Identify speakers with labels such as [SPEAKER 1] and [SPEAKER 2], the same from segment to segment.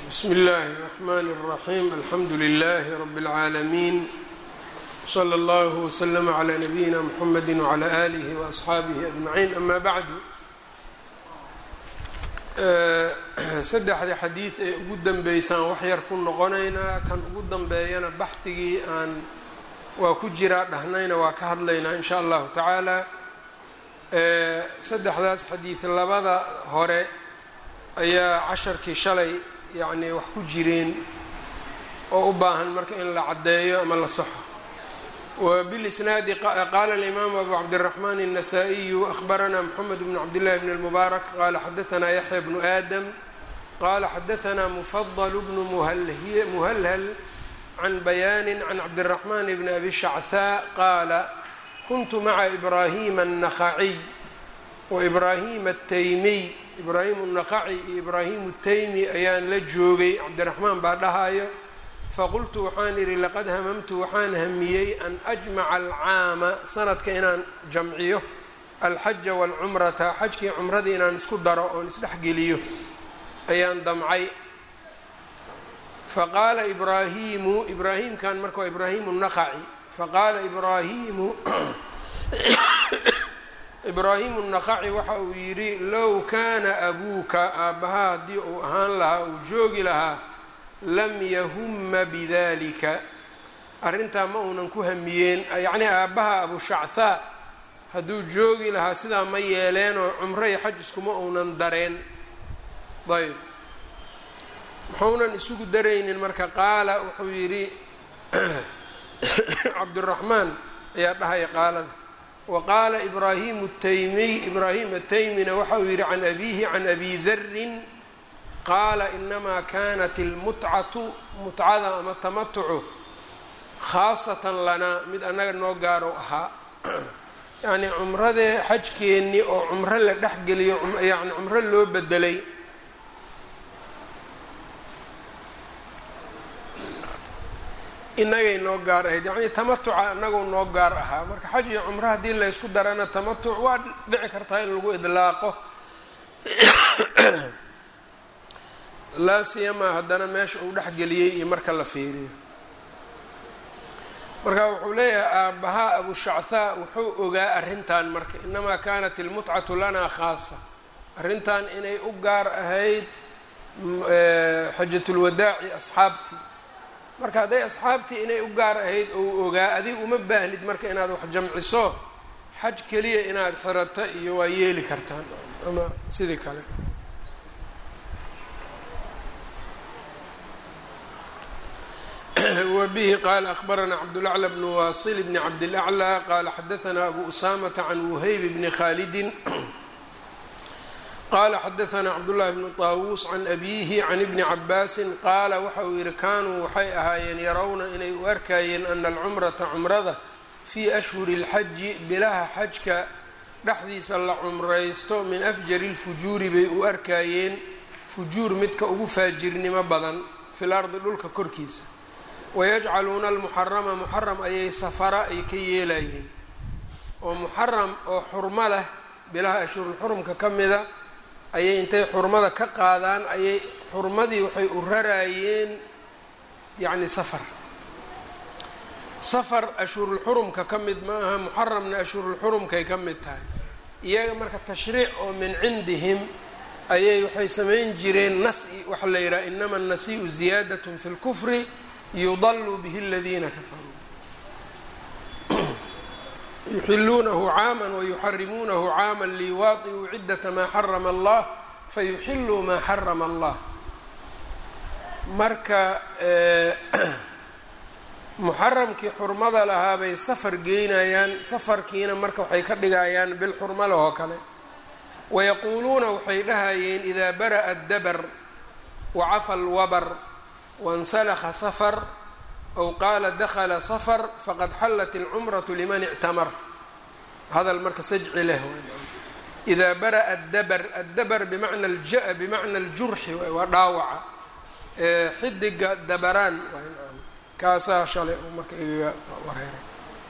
[SPEAKER 1] bsmi اllahi الرحmn الرaxيm alxamdu لlh rb العaalمين slى اllه وslm عlى نabiyina mxamedi وعlى آlih وأصxaabih أجmaعin ama bعdu saddexda xadiid ee ugu danbeysaan wax yar ku noqonaynaa kan ugu danbeeyana baxdigii aan waa ku jiraa dhahnayna waa ka hadlaynaa in sha allahu tacaala saddexdaas xadiid labada hore ayaa casharkii shalay yacnii wax ku jireen oo u baahan marka in la caddeeyo ama la saxo wbilisnaadi qaala alimaamu abu cabdiraxmaan الnasaa-iyu ahbaranaa mxamed bn cabdillahi bn اlmubaarak qaala xadaanaa yaxya bnu aadam qaala xadaanaa mufadl bnu muhalhal can bayaani can cabdiraxmaan bni abi shachaa qaala kuntu maca ibraahima الnakhaciy waibraahima الtaymiy ibraahim الnakhaci iyo ibraahim الtaymi ayaan la joogay cabdiraxmaan baa dhahayo faqultu waxaan idhi laqad hamamtu waxaan hamiyey an ajmaca alcaama sanadka inaan jamciyo alxaja waalcumrata xajkii cumradii inaan isku daro oon isdhexgeliyo ayaan damcay faqaala ibraahimu ibraahimkan marka waa ibraahimu naqaci faqaala ibraahimu ibraahimu naqaci waxa uu yidhi low kaana abuuka aabbaha haddii uu ahaan lahaa uu joogi lahaa lam yahuma bidalika arrintaa ma uunan ku hamiyeen yacnii aabbaha abushachaa hadduu joogi lahaa sidaa ma yeeleenoo cumro iyo xaj iskuma uunan dareen ayb muxuunan isugu daraynin marka qaala wuxuu yidhi cabdiraxmaan ayaa dhahaya qaalada wa qaala ibraahimu taymiy ibraahim ataymina waxa uu yidhi can abiihi can abi darin qaala inamaa kanat ilmutcatu mutcada ama tamatucu khaasatan lanaa mid annaga noo gaaro ahaa yacnii cumradee xajkeennii oo cumro la dhexgeliyo yani cumro loo bedelay inagay noo gaar ahayd yacnii tamatuca inaguu noo gaar ahaa marka xaj iyo cumro haddii laysku darana tamatuc waa dhici kartaa in lagu idlaaqo laa siyamaa haddana meesha uu dhexgeliyey iyo marka la fiiriyo marka wuxuu leeyahay aabbahaa abushachaa wuxuu ogaa arrintan marka inamaa kanat ilmutcatu lanaa khaasa arrintan inay u gaar ahayd xajatulwadaaci asxaabtii marka hadday asxaabtii inay u gaar ahayd ou ogaa adig uma baahnid marka inaad wax jamciso xaj keliya inaad xirato iyo waa yeeli kartaan ama sidii kale wbihi qala akbarana cabdulaclى bn wasil bni cabdilaclى qala xadaana abu usamata can wuhayb bni khalidi qala xadaana cabdullahi bnu طaawuus can abihi can ibni cabaasi qaala waxa uu yihi kanuu waxay ahaayeen yarawna inay u arkayeen ana alcumrata cumrada fii ashhuri اlxaji bilaha xajka dhexdiisa la cumraysto min afjari اlfujuuri bay u arkayeen fujuur midka ugu faajirnimo badan fi lardi dhulka korkiisa wayajcaluuna almuxarama muxaram ayay safara ay ka yeelayeen oo muxaram oo xurmo leh bilaha ashhurulxurumka ka mida ayay intay xurmada ka qaadaan ayay xurmadii waxay u raraayeen yacni safar safar ashhurulxurumka ka mid ma aha muxaramna ashhurulxurumkay ka mid tahay iyaga marka tashriic oo min cindihim ayay waxay samayn jireen nas-i waxaa la yidhaha inama annasii'u ziyaadat fi lkufri yudalu bihi aladiina kafaruu yuxiluunahu caama wayuxarimuunahu caama liwaadi'uu ciddata maa xarama allah fayuxiluu maa xarama allah marka muxaramkii xurmada lahaa bay safar geynayaan safarkiina marka waxay ka dhigayaan bil xurmo leh oo kale wayaquuluuna waxay dhahayeen idaa bara'a dabar wacafa alwabar wansalakha safar aw qaala dakhala safar faqad xallat ilcumratu liman ictamar hadal marka sajci leh idaa bara'a dabar addabar bimacna alja bimacna aljurxi waa dhaawaca xidiga dabaraan kaasaa shalay marka igaga wareeray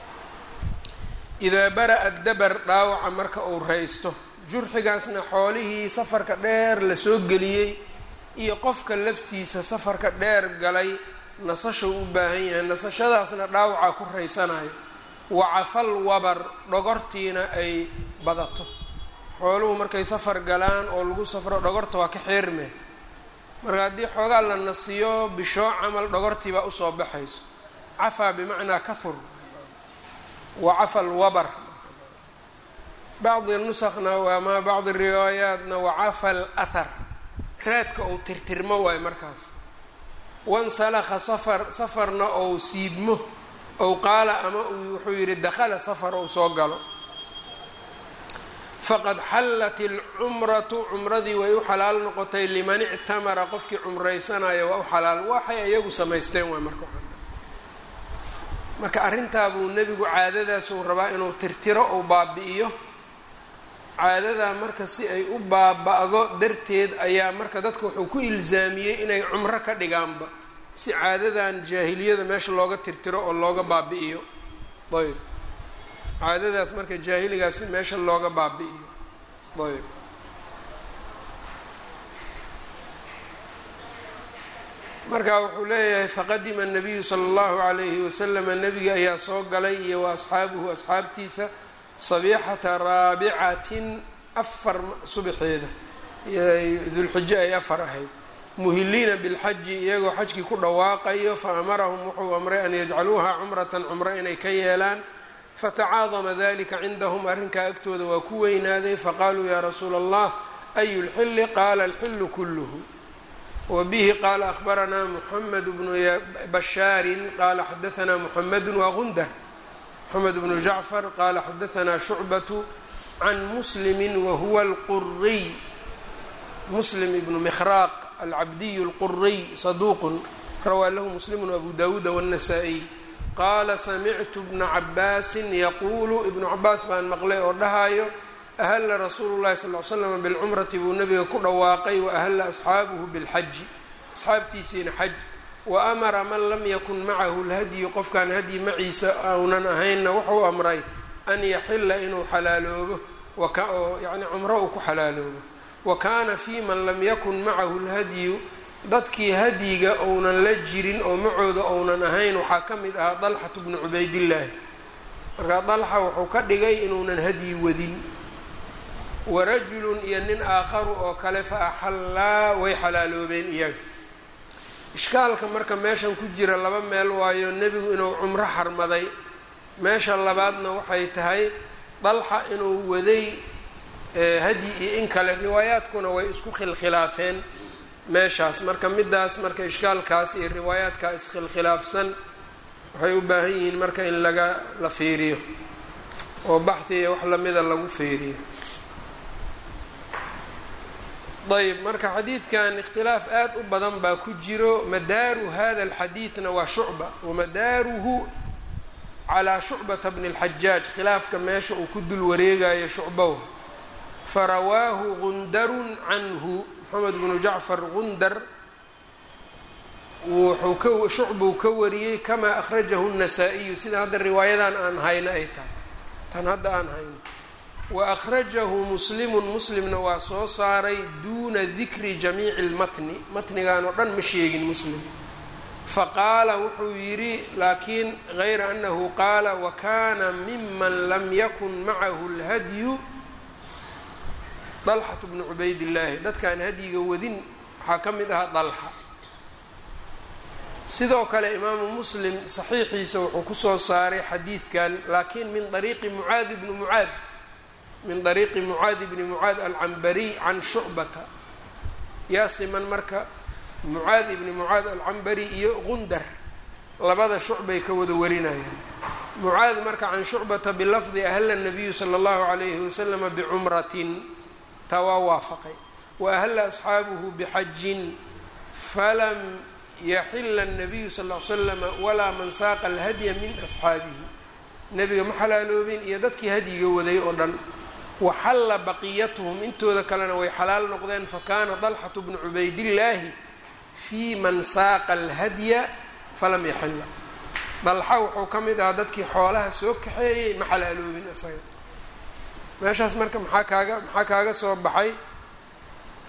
[SPEAKER 1] idaa bara'a dabar dhaawaca marka uu raysto jurxigaasna xoolihii safarka dheer lasoo geliyey iyo qofka laftiisa safarka dheer galay nasasha u baahan yahay nasashadaasna dhaawacaa ku raysanayo wacafal wabar dhogortiina ay badato xooluhu markay safar galaan oo lagu safro dhogorta waa ka xeerme marka haddii xoogaa la nasiyo bishoo camal dhogortiibaa usoo baxayso cafaa bimacnaa kahur wa cafal wabar bacdi nusakna ama bacdi riwaayaatna wacafal athar raadka ou tirtirmo waayo markaas wansalakha safar safarna ou siibmo ow qaala ama wuxuu yidhi dakhala safar ou soo galo faqad xallat ilcumratu cumradii way u xalaal noqotay liman ictamara qofkii cumraysanaya waa u xalaal waxay iyagu samaysteen waay marka marka arrintaabuu nebigu caadadaasuu rabaa inuu tirtiro ou baabi'iyo caadadaa marka si ay u baaba-do darteed ayaa marka dadka wuxuu ku ilsaamiyey inay cumro ka dhigaanba si caadadan jaahiliyada meesha looga tirtiro oo looga baabi'iyo ayb caadadaas marka jaahiligaas si meesha looga baabi'iyo ayb marka wuxuu leeyahay faqadima الnabiyu salى اllahu عalayhi waslama nebiga ayaa soo galay iyo wa asxaabuhu asxaabtiisa sabixata raabicatin afar subaxeeda dulxijo ay afar ahayd muhiliina bilxaji iyagoo xajkii ku dhawaaqayo faamarahum wuxuu amray an yajcaluuha cumratan cumro inay ka yeelaan fatacaadama dalika cindahum arrinkaa agtooda waa ku weynaaday faqaaluu yaa rasuula allah ayu lxili qaala alxilu kulluhu wbihi qaala ahbaranaa muxamed bnu bashaarin qaala xadaanaa muxamedu waa gundar moxamed bnu jacfar qaala xadaanaa shucbatu can muslimi wahuwa alquriy muslim ibnu mikhraaq alcabdiy اlquriy saduuqun rawaa lahu muslimu abu dawuuda wالnasaa-iy qaala samictu bna cabaasin yaquulu ibnu cabaas baan maqlay oo dhahayo ahla rasuulu llahi sal l slam bilcumrati buu nabiga ku dhawaaqay waahla asxaabuhu bilxaji asxaabtiisiina xaj wa amara man lam yakun macahu lhadyu qofkaan hadyi maciisa aunan ahaynna wuxuu amray an yaxila inuu xalaaloobo oo yani cumro uu ku xalaaloobo wa kaana fi man lam yakun macahu lhadyu dadkii hadyiga ounan la jirin oo macooda ounan ahayn waxaa ka mid ahaa dalxatu bnu cubaydillaahi markaa dalxa wuxuu ka dhigay inuunan hadyi wadin warajulun iyo nin aakharu oo kale fa axallaa way xalaaloobeen iyaga ishkaalka marka meeshan ku jira laba meel waayo nebigu inuu cumro xarmaday meesha labaadna waxay tahay dalxa inuu waday hadyi iyo in kale riwaayaadkuna way isku khilkhilaafeen meeshaas marka midaas marka ishkaalkaas iyo riwaayaadkaa iskhilkhilaafsan waxay u baahan yihiin marka in laga la fiiriyo oo baxhi iyo wax lamida lagu fiiriyo ayb marka xadiidkan ikhtilaaf aad u badan baa ku jiro madaaru hada alxadiidna waa shucba wamadaaruhu calaa shucbata bni اlxajaaj khilaafka meesha uu ku dul wareegayo shucbow farawaahu gundarun canhu moxamed bnu jacfar gundar wuxuu ka shucbuu ka wariyey kamaa akhrajahu الnasaa-iyu sida hadda riwaayadan aan hayno ay tahay tan hadda aan hayno waأkhrajahu muslimu muslimna waa soo saaray duuna dikri jamiici اlmatni matnigan oo dhan ma sheegin muslim faqaala wuxuu yidhi laakiin gayra anahu qaala wakana miman lam yakun macahu اlhadyu dalxat bnu cubayd illaahi dadkaan hadyiga wadin waxaa ka mid ahaa dalxa sidoo kale imaamu muslim saxiixiisa wuxuu kusoo saaray xadiidkan laakiin min ariiqi mucaad bni mucaad min dariiqi mucaadi bni mucaad alcambariy can shucbata yaa siman marka mucaad ibni mucaad alcambari iyo gundar labada shucbay ka wada warinayaan mucaad marka can shucbata bilafdi ahla nabiyu sala allahu calayhi wasalama bicumratin taa waa waafaqay wa ahla asxaabuhu bixajin falam yaxila الnabiyu sal l slama walaa man saaqa alhadya min asxaabihi nebiga ma xalaaloobin iyo dadkii hadyiga waday oo dhan waxalla baqiyatuhum intooda kalena way xalaal noqdeen fakana dalxatu bnu cubaydillaahi fii man saaqa alhadya falam yaxila dalxa wuxuu ka mid ahaa dadkii xoolaha soo kaxeeyey ma xalaaloobin isaga meeshaas marka maxaa kaaga maxaa kaaga soo baxay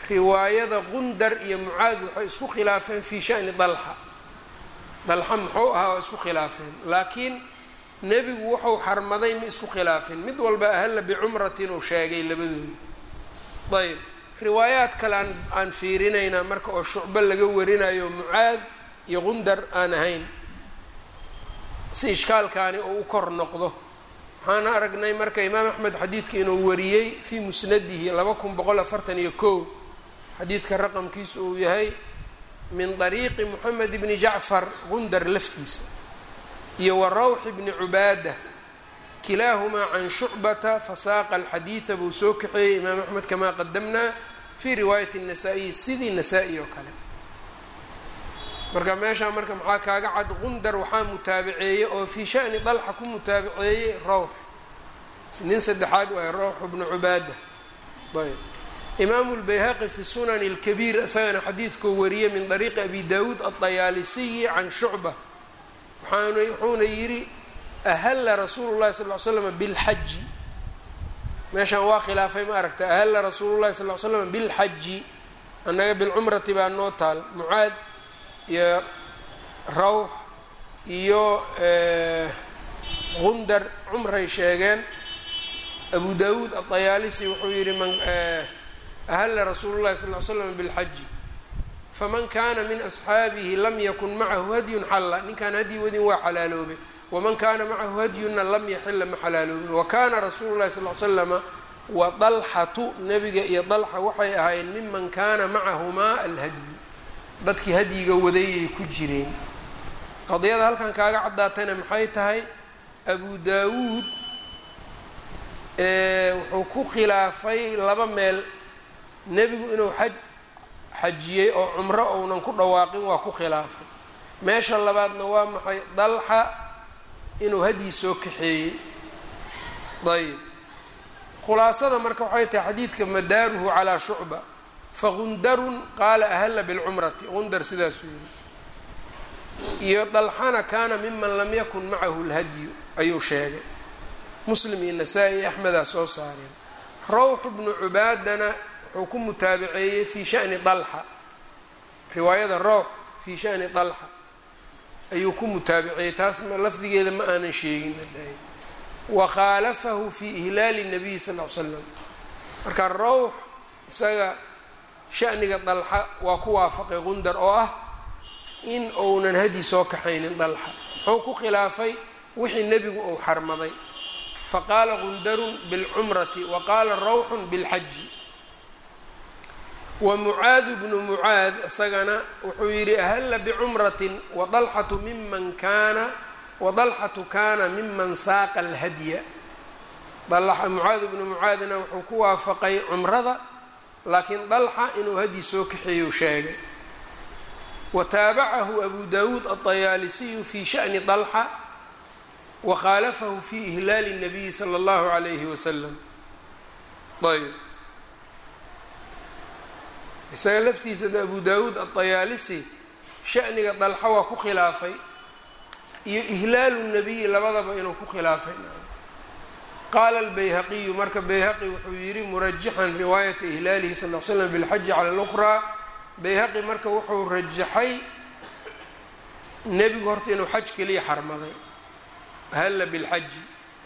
[SPEAKER 1] riwaayada qundar iyo mucaad waxay isku khilaafeen fii shani dalxa dalxa muxuu ahaa oo isku khilaafeen laakiin nebigu wuxuu xarmaday ma isku khilaafin mid walba ahalla bicumratin uu sheegay labadooda ayb riwaayaad kale aan aan fiirinaynaa marka oo shucbo laga warinayo mucaad iyo qundar aan ahayn si ishkaalkaani uu u kor noqdo waxaan aragnay marka imaam axmed xadiidka inuu wariyey fii musnadihi laba kun boqol afartan iyo kow xadiidka raqamkiisu uu yahay min طariiqi moxamed bni jacfar qundar laftiisa iyo wa rawx bni cubaada kilaahumaa can shucbata fasaaqa alxadiida buu soo kaxeeyey imaam axmed kamaa qadamnaa fii riwaayati الnasaa-iyi sidii nasaa-i oo kale marka meeshaa marka maxaa kaaga cad qundar waxaa mutaabaceeyey oo fii shani dalxa ku mutaabaceeyey rawx nin saddexaad waay rawx bnu cubaada ayb imaamu lbayhaqi fi sunani اlkabiir isagana xadiidkuu wariyey min طariiqi abi dawuud aلطayaalisiyi can shucba waxaan wuxuuna yidhi ahalla rasuulu llahi sal l slm bilxaji meeshaan waa khilaafay ma aragta ahalla rasuulu llahi sal l slam bilxaji annaga bilcumrati baa noo taal mucaad iyo rawx iyo qundar cumray sheegeen abu dawuud aطayaalisi wuxuu yihi man ahalla rasuulu llahi sal l slam bilxaji faman kana min asxaabihi lam yakun macahu hadyun xalla ninkaan hadyi wadin waa xalaaloobay waman kaana macahu hadyuna lam yaxila ma xalaaloobin wa kana rasuulu llahi sal l slama wa dalxatu nebiga iyo dalxa waxay ahaayeen miman kana macahumaa alhadyu dadkii hadyiga wadayay ku jireen qadiyada halkan kaaga caddaatayna maxay tahay abu daawuud wuxuu ku khilaafay laba meel nebigu inuu xaj xajiyey oo cumro ounan ku dhawaaqin waa ku khilaafay meesha labaadna waa maxay dalxa inuu hadyi soo kaxeeyey ayb khulaasada marka waxay tahay xadiidka madaaruhu calaa shucba fagundarun qaala ahalla bilcumrati gundar sidaasuu yihi iyo dalxana kaana miman lam yakun macahu lhadyu ayuu sheegay muslim iyo nasaa-i iyo axmedaa soo saareen rawxu bnu cubaadana wuxuu ku mutaabaceeyey fii shani dalxa riwaayada rawx fii shani dalxa ayuu ku mutaabaceeyey taas lafdigeeda ma aanan sheegin wa khaalafahu fii ihlaali nabiyi sal l slam marka rawx isaga shaniga dalxa waa ku waafaqay qundar oo ah in uunan hadyi soo kaxaynin dalxa muxuu ku khilaafay wixii nebigu uu xarmaday faqaala qundarun bilcumrati wa qaala rawxun bilxaji wa mucaadu bnu mucaad isagana wuxuu yidhi ahalla bicumratin wadalxatu miman kaana wadalxatu kaana miman saaqa alhadya mucaadu bnu mucaadna wuxuu ku waafaqay cumrada laakiin dalxa inuu hadyi soo kaxeeyu sheegay wa taabacahu abu dawuud aطayaalisiyu fi shani dalxa wa khaalafahu fi ihlaali الnabiyi salى اllahu عalayhi wasalam ayb isaga laftiisa abu dawuud aطayaalisi shaniga dalxa waa ku khilaafay iyo ihlaalu الnabiyi labadaba inuu ku khilaafay qaala albayhaqiyu marka bayhaqi wuxuu yidhi murajixan riwaayata ihlaalihi sal l slam bilxaji cala اlأkhraa bayhaqi marka wuxuu rajaxay nebigu horta inuu xaj keliya xarmaday halla bilxaji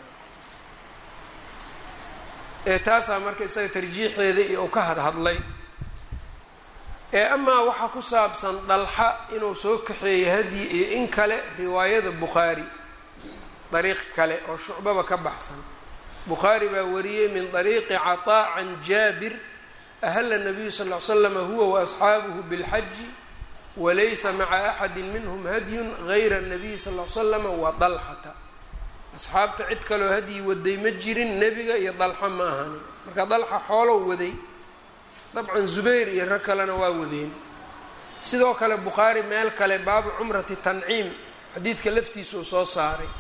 [SPEAKER 1] ee taasaa marka isaga tarjiixeeda iyo uu ka hadhadlay ee amaa waxaa ku saabsan dalxa inuu soo kaxeeyo hadyi iyo in kale riwaayada bukhaari dariiq kale oo shucbaba ka baxsan bukhaari baa wariyey min طariiqi caطaa can jaabir ahla الnabiyu sal ly slama huwa waasxaabuhu biاlxaji walaysa maca axadi minhm hadyun gayra الnabiyi sal l slama wa dalxata asxaabta cid kaloo hadyi waday ma jirin nebiga iyo dalxa ma ahani marka dalxa xoolow waday dabcan zubayr iyo rag kalena waa wadeen sidoo kale bukhaari meel kale baabu cumrati tanciim xadiidka laftiisuu soo saaray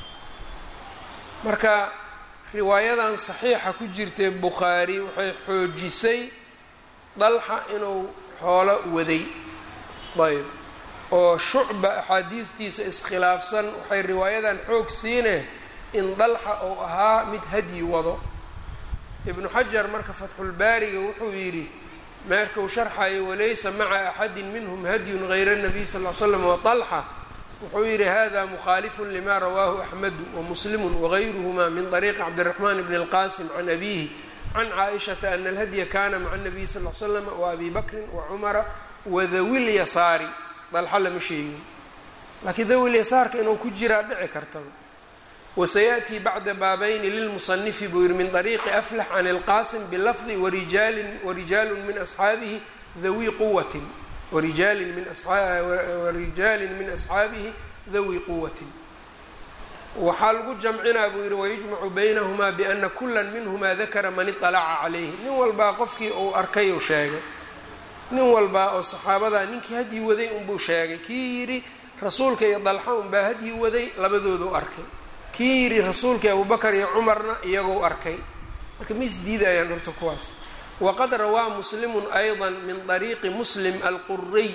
[SPEAKER 1] marka riwaayadan saxiixa ku jirtee bukhaari waxay xoojisay dalxa inuu xoolo waday ayb oo shucba axaadiidtiisa iskhilaafsan waxay riwaayadan xoog siineh in dalxa uu ahaa mid hadyi wado ibnu xajar marka fatxulbaariga wuxuu yidhi meerka uu sharxayo walaysa maca axadi minhm hadyun gayra الnabiy sal ly slam waطalxa wuxuu yihi hada mukhaalifu lima rawaahu axmedu wamuslimu wagayruhma min طariiqi cabdالraxman bn اlqasim can abihi can caaishaةa ana اlhadya kana maca الnabiy sal ly slam waabi bakri wacumara wadawi lyasaari dalxa lama sheegin laakiin dawi lyasaarka inuu ku jiraa dhici kartaba wasayaأtii bacda baabayni lilmusanifi buu yihi min طariiqi aflax can اlqasim bilafdi warijaalu min asxaabihi dawi quwatin warijaalin min warijaalin min asxaabihi dawi quwatin waxaa lagu jamcinaa buu yihi wayujmacu baynahumaa biana kula minhuma dakara man iطalaca calayhi nin walbaa qofkii uu arkay uu sheegay nin walbaa oo saxaabadaa ninkii haddii waday unbuu sheegay kii yidhi rasuulka iyo dalxa unbaa haddii waday labadooduu arkay kii yidhi rasuulkai abubakar iyo cumarna iyagou arkay marka ma isdiidayaan horta kuwaas waqad rawaa muslimu ayضa min طariiqi muslim alquriy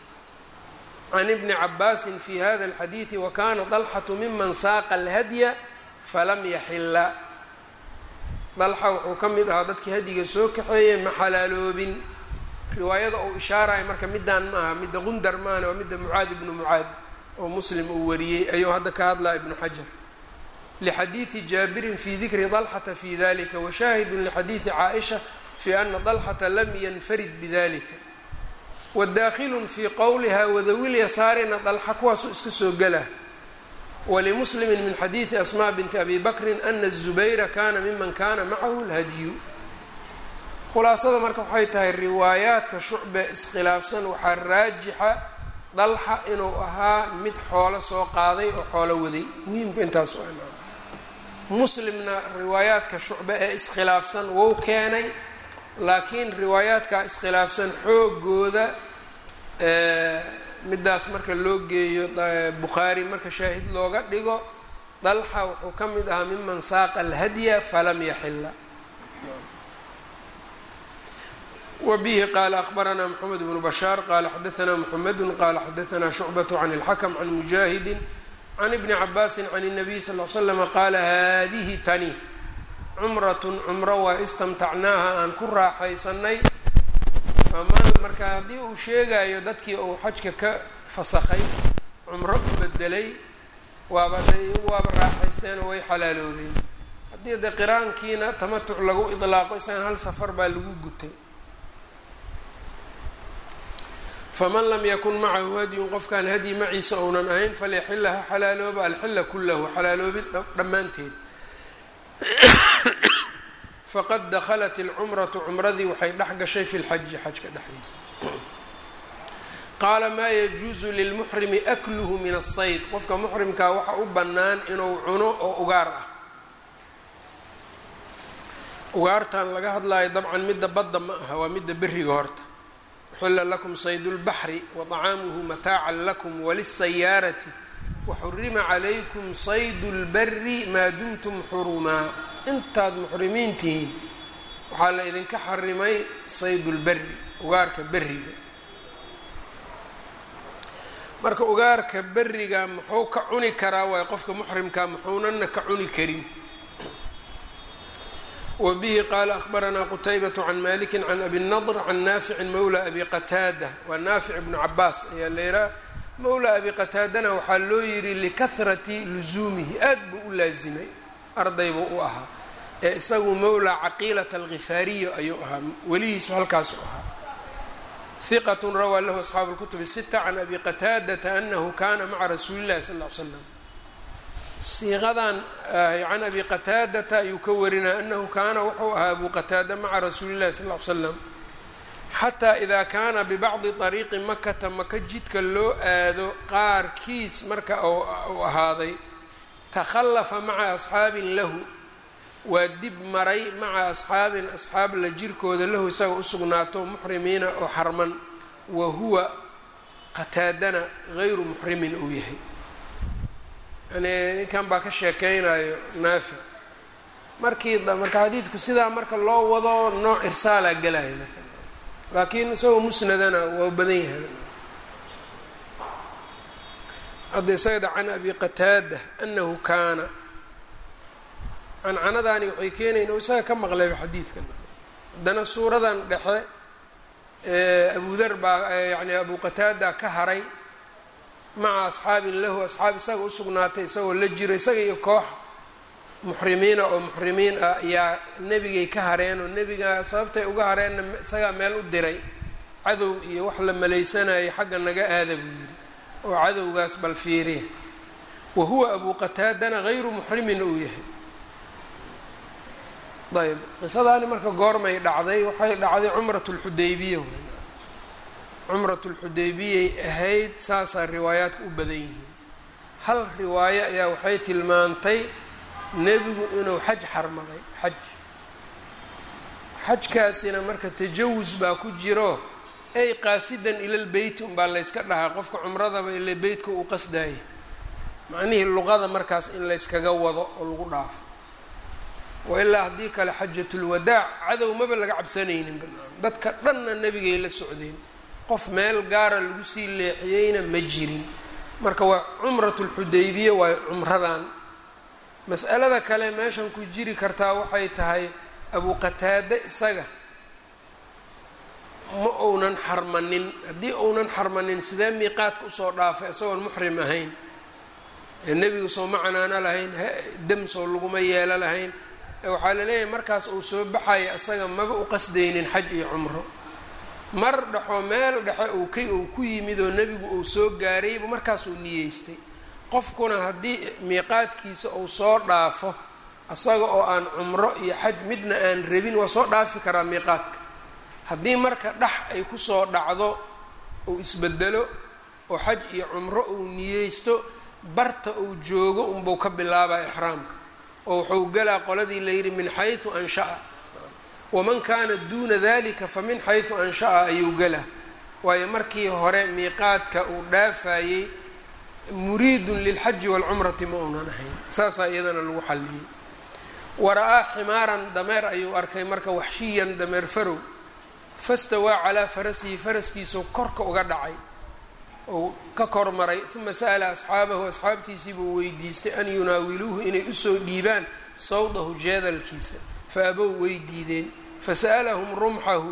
[SPEAKER 1] can ibni cabaasin fi hada اlxadiidi wakana dalxatu miman saaqa alhadya falam yaxila dalxa wuxuu ka mid ahaa dadkii hadiga soo kaxeeyey ma xalaaloobin riwaayada uu ishaaraya marka midaan ma aha midda qundar maana waa midda mucaad ibnu mucaad oo muslim uu wariyey ayuu hadda ka hadlaya ibnu xajar lxadiidi jaabirin fi dikri dalxata fi dalika washaahidu lixadiidi caaisha fi ana dalxata lam yanfarid bidalika wadaakhilu fi qowliha wadawil yasaarina dalxa kuwaasuu iska soo gela walimuslimi min xadiidi asma binti abi bakrin ana الzubayra kana miman kana macahu اlhadyu khulaasada marka waxay tahay riwaayaadka shucbe iskhilaafsan waxaa raajixa dalxa inuu ahaa mid xoolo soo qaaday oo xoolo waday muhiimku intaas muslimna riwaayaadka shucbe ee iskhilaafsan wou keenay laakiin riwaayaadkaa iskhilaafsan xoogooda midaas marka loo geeyo bukhaari marka shaahid looga dhigo dalxa wuxuu ka mid ahaa miman saaqa alhadya falam yaxila wbihi qala akbaranaa mxamed bnu bashaar qala xadaanaa mxamedu qala xadaanaa shucbaة can اlxakm can mujaahidi can ibni cabaasi can الnabiy sal l slama qaala hadihi tani cumrat cumro waa istamtacnaaha aan ku raaxaysanay faman marka haddii uu sheegayo dadkii uu xajka ka fasakay cumro u bedelay waaba waaba raaxaysteenoo way xalaaloobeen haddii de qiraankiina tamatuc lagu iطlaaqo isagan hal safar baa lagu gutay faman lam yakun macahu hadyun qofkaan hadyi maciisa ounan ahayn falyaxila ha xalaalooba alxila kulahu xalaaloobid dhammaanteed faqad dakhalat ilcumratu cumradii waxay dhex gashay fi lxaji xajka dhexdiisa qaala maa yajuusu lilmuxrimi akluhu min asayd qofka muxrimkaa waxa u bannaan inuu cuno oo ugaar ah ugaartan laga hadlayo dabcan midda badda ma aha waa midda beriga horta uxila lakum sayd اlbaxri waطacaamuhu mataacan lakum walisayaarati waxurima calaykum sayd اlbari maa dumtum xurumaa intaad muxrimiin tihiin waxaa la idinka xarimay sayd اlberi ugaarka beriga marka ugaarka beriga muxuu ka cuni karaa waay qofka muxrimka muxuunana ka cuni karin wbihi qaala akbaranaa qutaybaة can maliki can abi nadr can naaficin mawla abi qataada waa naafic bnu cabaas ayaa leeraa mawla abi qataadana waxaa loo yihi likahrati luzuumihi aad buu u laazimay arday buu u ahaa ee isagu mawla caqiilata algifaariya ayuu ahaa welihiisu halkaasu ahaa hiqat rawaa lahu asxaabu اlkutub sita can abi qataadata anahu kana maca rasuuli اllahi sal ly slam siiqadan can abi qataadata ayuu ka warinaya anahu kaana wuxuu ahaa abu qataada maca rasuuli llahi sal l slam xataa idaa kaana bibacdi طariiqi makata maka jidka loo aado qaarkiis marka uu ahaaday takhallafa maca asxaabin lahu waa dib maray maca asxaabin asxaab la jirkooda lahu isaga usugnaato muxrimiina oo xarman wa huwa qataadana gayru muxrimin uu yahay yani ninkan baa ka sheekeynayo naafic markii marka xadiidku sidaa marka loo wado nooc irsaalaa gelaya marka laakiin isagoo musnadana waa badan yahay hadda isagada can abi qataada anahu kaana cancanadaani waxay keenayn oo isaga ka maqlayba xadiidkan haddana suuradan dhexe abudar baa yani abu qataada ka haray maca asxaabin lahu asxaab isaga usugnaatay isagoo la jiro isaga iyo koox muxrimiina oo muxrimiin ah ayaa nebigay ka hareen oo nebiga sababtay uga hareenna isagaa meel u diray cadow iyo wax la malaysanayay xagga naga aada buu yidhi oo cadowgaas bal fiiriya wa huwa abu qataadana hayru muxrimin uu yahay ayb qisadaani marka goormay dhacday waxay dhacday cumrat lxudaybiya w cumrat lxudaybiyay ahayd saasaa riwaayaadka u badan yihiin hal riwaayo ayaa waxay tilmaantay nebigu inuu xaj xarmaday xaj xajkaasina marka tajawus baa ku jiro ay qaasidan ilal beyt unbaa layska dhahaa qofka cumradaba ila beytka uu qasdaaya macnihii luqada markaas in layskaga wado oo lagu dhaafo wa ilaa haddii kale xajatulwadaac cadow maba laga cabsanaynin banaan dadka dhanna nebigay la socdeen qof meel gaara lagu sii leexiyeyna ma jirin marka waa cumratulxudaybiya waa cumradan mas'alada kale meeshan ku jiri kartaa waxay tahay abu qataade isaga ma uunan xarmanin haddii uunan xarmanin sidee miiqaadka usoo dhaafay isagoon muxrim ahayn nebigu soo ma canaano lahayn dam soo laguma yeelo lahayn waxaa laleeyahay markaas uu soo baxaya isaga maba u qasdaynin xaj iyo cumro mar dhexoo meel dhexe uu ka uu ku yimid oo nebigu uu soo gaarayba markaasuu niyeystay qofkuna haddii miiqaadkiisa uu soo dhaafo isaga oo aan cumro iyo xaj midna aan rabin waa soo dhaafi karaa miiqaadka haddii marka dhex ay kusoo dhacdo uu isbedelo oo xaj iyo cumro uu niyeysto barta uu joogo unbuu ka bilaabaa ixraamka oo wuxuu galaa qoladii layidhi min xaysu ansha'a waman kaana duuna dalika fa min xaysu ansha'a ayuu galaa waayo markii hore miiqaadka uu dhaafayey muriidun lilxaji waalcumrati ma uunan ahayn saasaa iyadana lagu xalliyey wara-aa ximaaran dameer ayuu arkay marka waxshiyan dameer farow fastawaa calaa farasihi faraskiisuu korka uga dhacay ou ka kormaray uma sa'ala asxaabahu asxaabtiisii buu weydiistay an yunaawiluuhu inay usoo dhiibaan sawdahu jeedalkiisa fa abow way diideen fasa'alahum rumxahu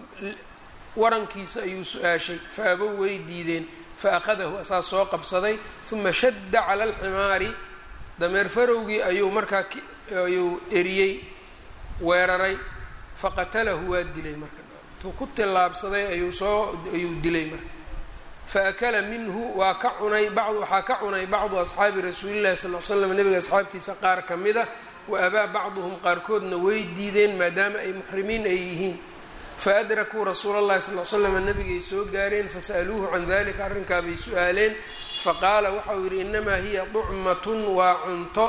[SPEAKER 1] warankiisa ayuu su-aashay fa abow way diideen fa akhadahu asaa soo qabsaday uma shadda cala alximaari dameer farowgii ayuu markaa ayuu eriyey weeraray faqatalahu waa dilay marka intuu ku tillaabsaday ayuu soo ayuu dilay marka faakala minhu waa ka cunay bacd waxaa ka cunay bacdu asxaabi rasuulillahi sal l slam nebiga asxaabtiisa qaar ka mid a wa abaa bacduhum qaarkoodna way diideen maadaama ay muxrimiin ay yihiin faadrakuu rasuula llahi sal l slam nebigay soo gaareen fasa'aluuhu can dalika arrinkaabay su-aaleen faqaala waxau yidhi inamaa hiya ducmatun waa cunto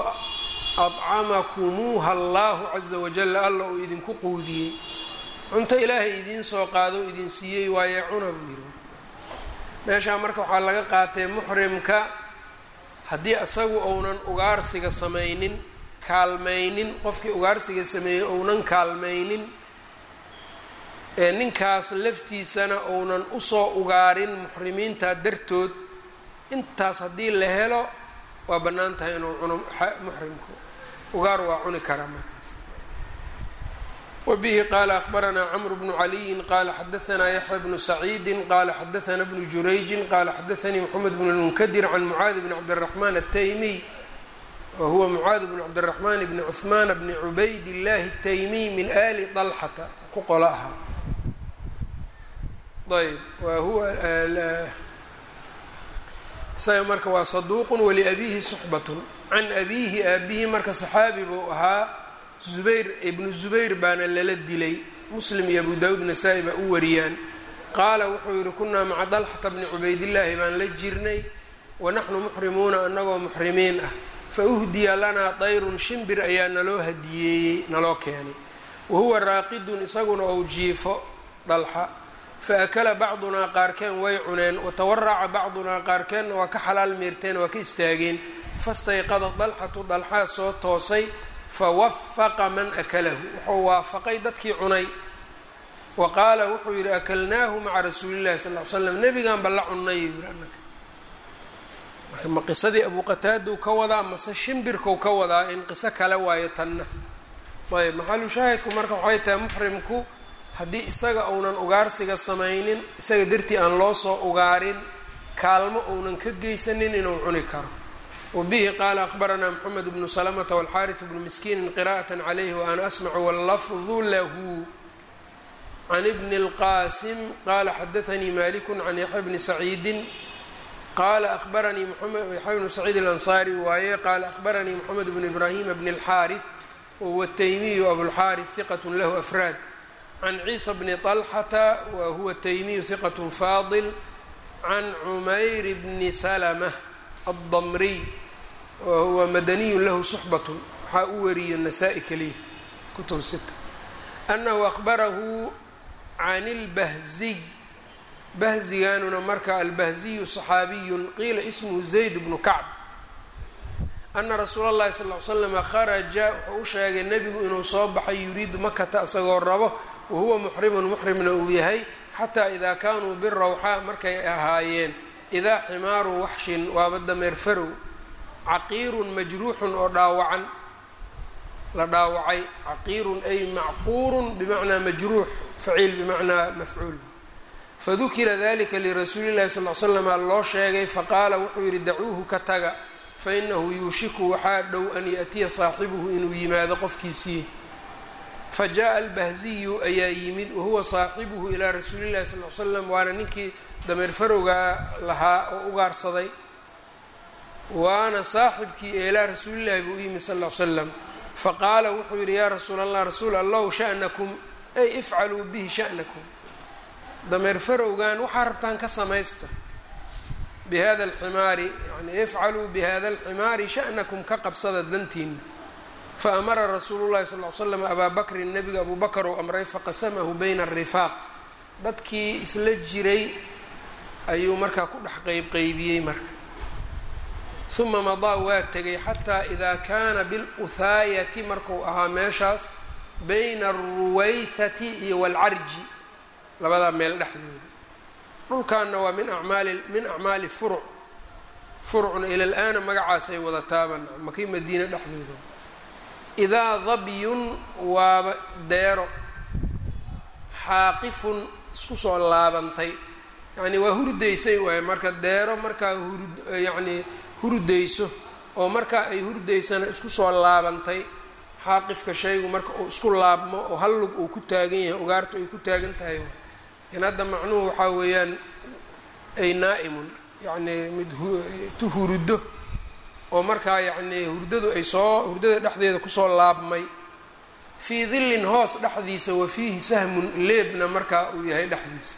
[SPEAKER 1] adcamakumuuha allahu caza wajalla alla uu idinku quudiyey cunto ilaahay idiin soo qaado o idin siiyey waaye cuna buu yidhi meeshaa marka waxaa laga qaatay muxrimka haddii isagu ounan ugaarsiga samaynin kaalmaynin qofkii ugaarsiga sameeyey ounan kaalmaynin ee ninkaas laftiisana ounan usoo ugaarin muxrimiinta dartood intaas haddii la helo waa bannaan tahay inuu cuno muxrimku ugaar waa cuni karaa markaas wbihi qala akhbaranaa cmr bnu caliyin qala xadaanaa yaxya bnu saciidi qala xadaana bnu jurayji qala xadaanii mxamed bn lmunkadir can mucaadi bn cabdiraxman ataymiy wahuwa mucaadi bn cabdiraxman bni cuhmaan bni cubayd illahi ataymiy min ali dalxata ku qolo ahaa ayb wahuwa isaga marka waa saduuq waliabihi suxbat can abihi aabihi marka saxaabi buu ahaa zubayr ibnu zubayr baana lala dilay muslim iyo abu daawuud nasaa-i baa u wariyaan qaala wuxuu yihi kunaa maca dalxata bni cubaydillaahi baan la jirnay wanaxnu muxrimuuna anagoo muxrimiin ah fa uhdiya lanaa dayrun shimbir ayaa naloo hadiyeeyey naloo keenay wa huwa raaqidun isaguna ou jiifo dalxa fa akala bacdunaa qaarkeen way cuneen watawaraca bacdunaa qaarkeenna waa ka xalaal meerteen waa ka istaageen fastayqada dalxatu dalxaa soo toosay fawafaqa man akalahu wuxuu waafaqay dadkii cunay wa qaala wuxuu yidhi akalnaahu maca rasuuli llahi sal l slam nebigan ba la cunnay yii anaka marka ma qisadii abu qataadau ka wadaa mase shimbirkau ka wadaa in qiso kale waayo tanna ayb maxalu shaahidku marka waxay tahay muxrimku haddii isaga uunan ugaarsiga samaynin isaga dartii aan loo soo ugaarin kaalmo uunan ka geysanin inuu cuni karo wabihi qaala akhbaranaa moxamed bnu salamata walxaariث bnu miskiinin qira'aة calayhi waana asmacu wallafdu lahu can bni اlqaasim qaala xadaanii maliku can yaxya bni saciidi qaala ahbaranii yaxya bnu saciid alansaari waaye qaala ahbaranii moxamed bnu ibraahima bni اlxaariث wahuwa taymiyu abulxaariث hiqat lahu afraad can ciisa bni طalxata wa huwa taymiyu hiqat faadil can cumayr bni salmة aلdamriy wa huwa madaniyu lahu suxbat waxaa u wariyo nasaa-i keliya kutub sita anahu ahbarahu can اlbahziy bahzigaanuna marka albahziyu صaxaabiyun qiila ismhu zayd bnu kacb ana rasuula اllahi sal ly slama kharaja wuxuu u sheegay nebigu inuu soo baxay yuriidu makata isagoo rabo wahuwa muxrimun muxrimna uu yahay xataa idaa kaanuu birawxaa markay ahaayeen idaa ximaaru waxshin waaba dameer farow caqiirun majruuxun oo dhaawacan la dhaawacay caqiirun ay macquurun bimacnaa majruux faciil bimacnaa mafcuul fadukira dalika lirasuuli llahi sal l slama loo sheegay faqaala wuxuu yidhi dacuuhu ka taga fainahu yuushiku waxaa dhow an yaأtiya saaxibuhu inuu yimaado qofkiisii fajaءa albahziyu ayaa yimid wahuwa saaxibuhu ilaa rasuuli llahi sal l slam waana ninkii dameer farowgaa lahaa oo ugaarsaday waana saaxibkii ee ilaa rasuulillahi buu u yimid sal l slam faqaala wuxuu yidhi yaa rasuul allah rasuul allow sha'nakum ay ifcaluu bihi sha'nakum dameer farowgan waxaa rabtaan ka samaysta bihada alximaari yani ifcaluu bihada alximaari sha'nakum ka qabsada dantiina faamara rasuulu llahi sal l slam abaa bakrin nebiga abuu bakar uu amray faqasamahu bayna arifaaq dadkii isla jiray ayuu markaa ku dhex qeybqeybiyey marka uma madaa waa tegay xataa idaa kaana biluhaayati marku ahaa meeshaas bayna alruwayhati iyo walcarji labadaa meel dhexdooda dhulkaana waa min amaali min acmaali furuc furucna ila laana magacaasay wada taaban makii madiine dhexdooda idaa dabyun waaba deero xaaqifun isku soo laabantay yacni waa hurdaysay waaye marka deero markaa hur yacnii hurdayso oo markaa ay hurdaysana isku soo laabantay xaaqifka shaygu marka uu isku laabmo oo hal lug uu ku taagan yahay ugaartu ay ku taagan tahay in hadda macnuhu waxaa weeyaan ay naa'imun yacnii mid tu huruddo oo markaa yacnii hurdadu ay soo hurdada dhexdeeda kusoo laabmay fii dillin hoos dhexdiisa wa fiihi sahmun leebna markaa uu yahay dhexdiisa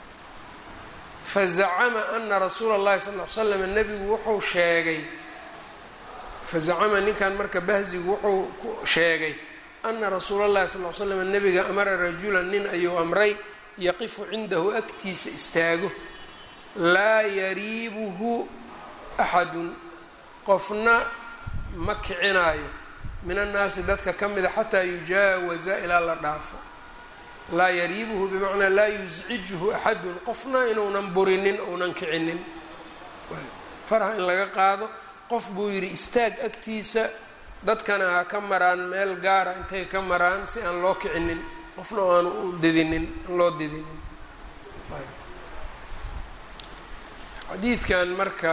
[SPEAKER 1] fazacama ana rasuula اllahi sal l slam nebigu wuxuu sheegay fazacama ninkan marka bahzigu wuxuu sheegay ana rasuula اllahi sal l slam nebiga amara rajulan nin ayuu amray yaqifu cindahu agtiisa istaago laa yariibuhu axadun qofna ma kicinaayo min annaasi dadka ka mida xataa yujaawaza ilaa la dhaafo laa yariibuhu bimacnaa laa yuscijuhu axadun qofna inuunan burinin ounan kicinin faraha in laga qaado qof buu yidhi istaag agtiisa dadkana ha ka maraan meel gaara intay ka maraan si aan loo kicinin qofna oo aanu u didinin aan loo didinin xadiidkan marka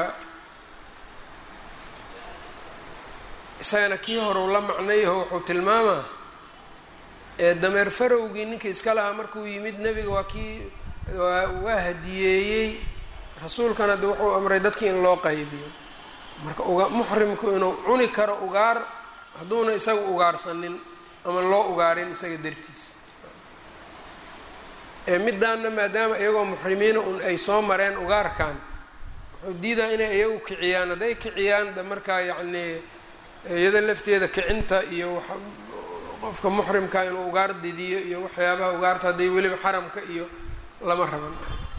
[SPEAKER 1] isagana kii horeu la macnayaho wuxuu tilmaamaa ee dameer farowgii ninkii iska lahaa markuu yimid nebiga waa kii waa hadiyeeyey rasuulkan hadda wuxuu amray dadkii in loo qaybiyo marka uga muxrimku inuu cuni karo ugaar hadduuna isaga ugaarsanin ama loo ugaarin isaga dartiis ee midaanna maadaama iyagoo muxrimiina un ay soo mareen ugaarkan wuxuu diidaa inay iyagu kiciyaan hadday kiciyaan de markaa yacnii iyada lafteeda kicinta iyo qofka muxrimka inuu ugaar didiyo iyo waxyaabaha ugaarta hadday weliba xaramka iyo lama raban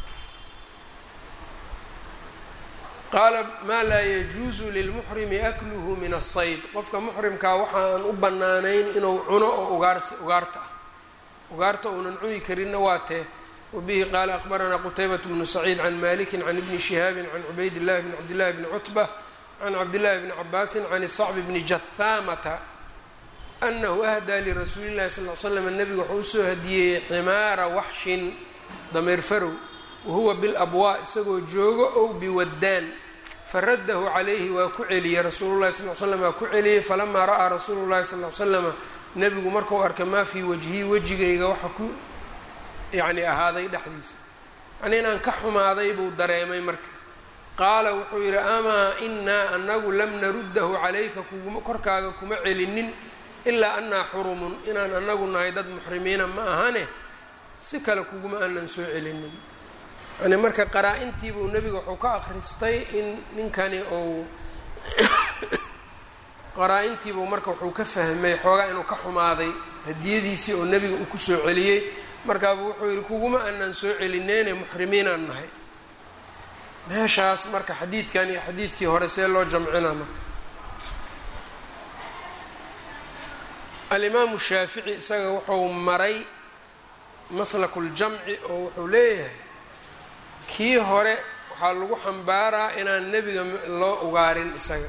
[SPEAKER 1] qaala maa laa yajuusu lilmuxrimi akluhu min asayd qofka muxrimkaa waxaan u bannaanayn inuu cuno oo ugaars ugaarta ah ugaarta uunan cuni karinna waa tee wabihi qaala akbaranaa qutaybat bnu saciid can maliki can ibni shihaabin can cubayd illahi bni cabdillahi bni cutba can cabdillahi bni cabaasin can isacbi bni jahaamata anahu ahdaa lirasuuli llahi sal l slam nebigu wuxuu usoo hadiyeeyey ximaara waxshin dameer farow wahuwa bilabwaa isagoo joogo ow biwaddaan faradahu calayhi waa ku celiyey rasuulu llahi sal l slam waa ku celiyey falamaa ra'aa rasuulu llahi sal l slama nebigu markau arkay maa fii wajhii wejigayga waxa ku yacni ahaaday dhexdiisa yacnii inaan ka xumaaday buu dareemay marka qaala wuxuu yidhi amaa inaa anagu lam naruddahu calayka kuguma korkaaga kuma celinin ilaa annaa xurumun inaan anagu nahay dad muxrimiina ma ahane si kale kuguma aanan soo celinin yani marka qaraa-intiibuu nebiga wuxuu ka akhristay in ninkani uu qaraa-intiibuu marka wuxuu ka fahmay xoogaa inuu ka xumaaday hadiyadiisii oo nebiga uu kusoo celiyey markaabuu wuxuu yidhi kuguma aanan soo celineyne muxrimiinaan nahay meeshaas marka xadiidkan iyo xadiidkii hore see loo jamcina marka alimaamu shaafici isaga wuxuu maray maslakuljamci oo wuxuu leeyahay kii hore waxaa lagu xambaaraa inaan nebiga loo ugaarin isaga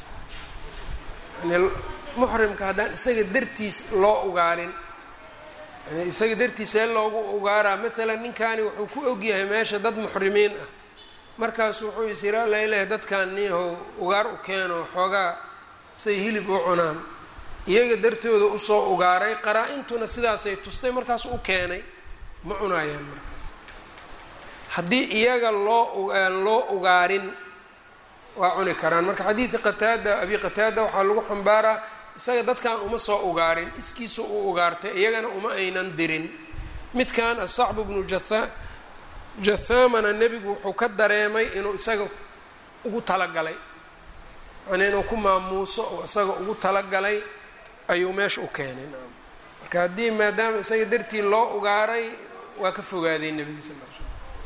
[SPEAKER 1] yani muxrimka haddaan isaga dartiis loo ugaarin yani isaga dartiisee loogu ugaaraa maalan ninkani wuxuu ku ogyahay meesha dad muxrimiin ah markaasu wuxuu is yidhi alla ilahay dadkan niyahow ugaar u keeno xoogaa say hilib u cunaan iyaga dartooda usoo ugaaray qaraa-intuna sidaasay tustay markaas u keenay ma cunaayaan markaas haddii iyaga loo aan loo ugaarin waa cuni karaan marka xadiidka qataada abi qataada waxaa lagu xambaaraa isaga dadkan uma soo ugaarin iskiisa u ugaartay iyagana uma aynan dirin midkan asacbu bnu jatha jathamana nebigu wuxuu ka dareemay inuu isaga ugu talagalay yani inuu ku maamuuso oo isaga ugu talagalay ayuu meesha u keenay marka haddii maadaama isaga dartii loo ugaaray waa ka fogaaday nebiga sal l slam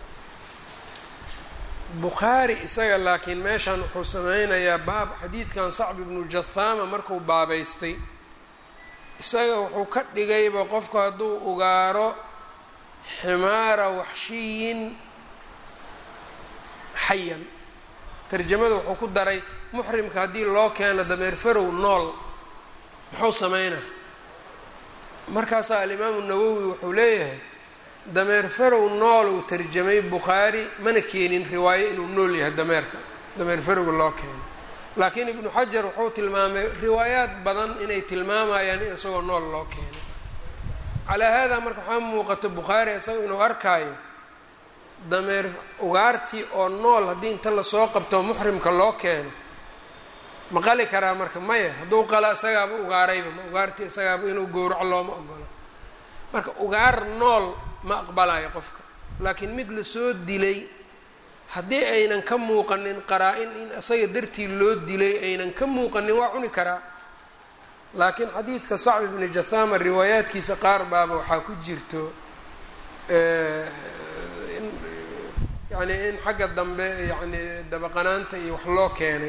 [SPEAKER 1] bukhaari isaga laakiin meeshan wuxuu sameynayaa baab xadiidkan sacb ibnu jathama markuu baabaystay isaga wuxuu ka dhigayba qofku hadduu ugaaro ximaara waxshiyin xayan tarjamada wuxuu ku daray muxrimka haddii loo keeno dameer farow nool muxuu sameynaa markaasaa alimaamu nawowi wuxuu leeyahay dameer farow nool uu tarjamay bukhaari mana keenin riwaayo inuu nool yahay dameerka dameer farowga loo keeno laakiin ibnu xajar wuxuu tilmaamay riwaayaad badan inay tilmaamayaan in isagoo nool loo keeno calaa haadaa marka waxaa muuqata bukhaari isaga inuu arkaayo dameer ugaartii oo nool haddii inta lasoo qabto muxrimka loo keeno ma qali karaa marka maya hadduu qala isagaaba ugaarayba ma ugaartii isagaaba inuu gowraco looma ogolo marka ugaar nool ma aqbalayo qofka laakiin mid lasoo dilay haddii aynan ka muuqanin qaraa-in in isaga dartii loo dilay aynan ka muuqanin waa cuni karaa laakiin xadiidka sacb ibni jathama riwaayaadkiisa qaar baaba waxaa ku jirto yani in xagga dambe yani dabaqanaanta iyo wax loo keenay